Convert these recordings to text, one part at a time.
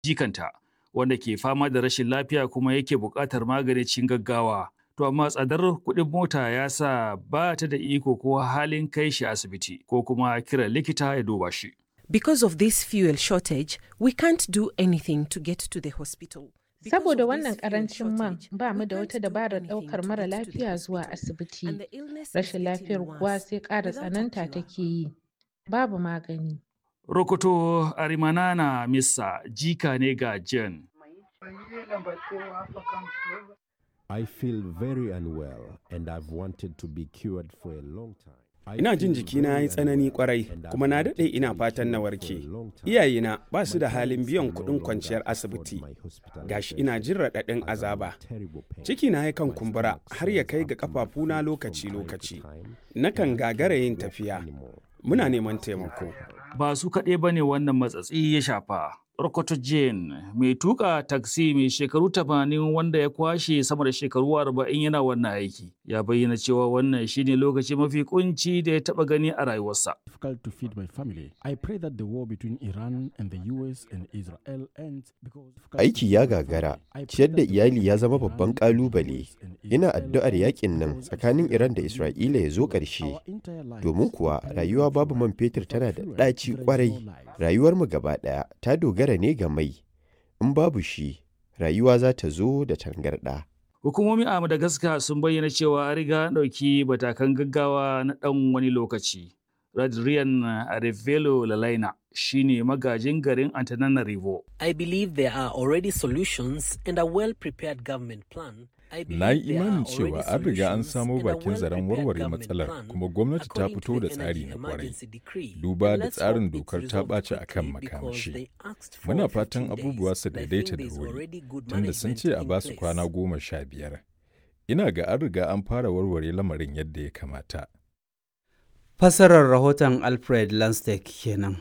jikanta wanda ke fama da rashin lafiya kuma yake buƙatar magani cikin gaggawa. To amma tsadar kuɗin mota ya sa ba ta da iko ko halin kai shi asibiti ko kuma kiran likita ya duba shi. Because of this fuel shortage, we can't do anything to get to the hospital. Saboda wannan karancin man ba mu da wata dabarar ɗaukar mara lafiya zuwa asibiti. Rashin lafiyar kuwa sai ƙara tsananta take yi. Babu magani. Rokoto Arimanana Missa jika ne ga Jen. I feel very unwell and I've wanted to be cured for a long time. Ina jin jikina ya yi tsanani kwarai kuma na daɗe ina fatan na warke. Iyayena ba su da halin biyan kuɗin kwanciyar asibiti. Gashi ina jin raɗaɗin azaba. Ciki na yakan kumbura har ya kai ga ƙafafuna lokaci-lokaci. Nakan gagara yin tafiya. Muna neman taimako. Ba su kaɗai ba ne wannan matsatsi ya shafa. Rokoto Jane mai tuka taksi mai shekaru tamanin wanda ya kwashe sama da shekaru arba'in yana wannan aiki ya bayyana cewa wannan shine lokaci mafi kunci da ya taba gani a rayuwarsa. difficult to feed my family. I pray that the war between Iran and the US and Israel ends because Aiki ya gagara, ciyar da iyali ya zama babban ƙalubale. Ina addu'ar yakin nan tsakanin Iran da Isra'ila ya zo ƙarshe. Domin kuwa rayuwa babu man fetur tana da ɗaci ƙwarai. Rayuwarmu gaba ɗaya ta dogara ne ga mai. In babu shi, rayuwa za ta zo da tangarɗa. Hukumomi a Madagascar sun bayyana cewa an riga an ɗauki matakan gaggawa na ɗan wani lokaci. Radrian Arevelo Lalaina shine magajin garin Antananarivo. I believe there are already solutions and a well-prepared government plan. I Na yi believe there are imanin cewa already an riga an solutions samo and a bakin zaren well-prepared warware government matsalar plan kuma gwamnati ta according to fito da the tsari Energy na kwarai. Emergency Decree. Duba And da let's tsarin hope it's dokar ta resolved ɓaci a kan quickly because makamashi. they asked for Muna 15 fatan days, abubuwa su and I daidaita think da there's wuri, already good tunda sun management ce a in ba su place. kwana goma sha biyar. Ina ga an riga an fara warware lamarin yadda ya kamata. Fassarar rahoton Alfred Lanstek kenan.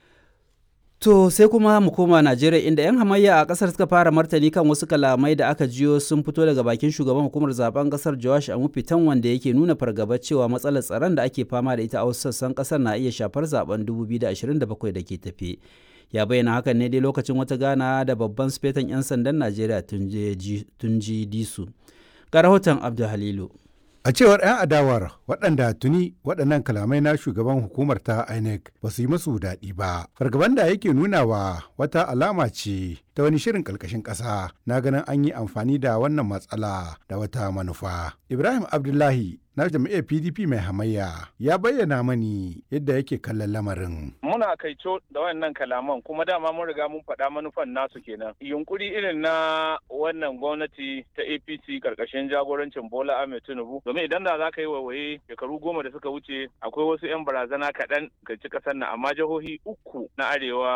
To sai kuma mu koma Najeriya inda 'yan hamayya a kasar suka fara martani kan wasu kalamai da aka jiyo sun fito daga bakin shugaban hukumar zaben kasar Joash Amufitan wanda yake nuna fargaba cewa matsalar tsaron da ake fama da ita a wasu sassan kasar na iya shafar zaben 2027 da ke tafe. Ya bayyana hakan ne dai lokacin wata gana da babban sifetan 'yan sandan Najeriya Tunji Disu. Ga rahoton Abdul Halilu. A cewar 'yan adawar waɗanda tuni waɗannan kalamai na shugaban hukumar ta INEC ba su yi masu daɗi ba. Fargaban da yake nunawa wata alama ce ta wani shirin ƙarƙashin ƙasa na ganin an yi amfani da wannan matsala da wata manufa. Ibrahim Abdullahi na jam'iyyar PDP mai hamayya ya bayyana mani yadda yake kallon lamarin. Muna kaico da wannan kalaman kuma dama mun riga mun faɗa manufan nasu kenan. Yunkuri irin na wannan gwamnati ta APC karkashin jagorancin Bola Ahmed Tinubu domin idan da za ka yi waiwaye shekaru goma da suka wuce akwai wasu 'yan barazana kaɗan ga ci ƙasar nan amma jihohi uku na arewa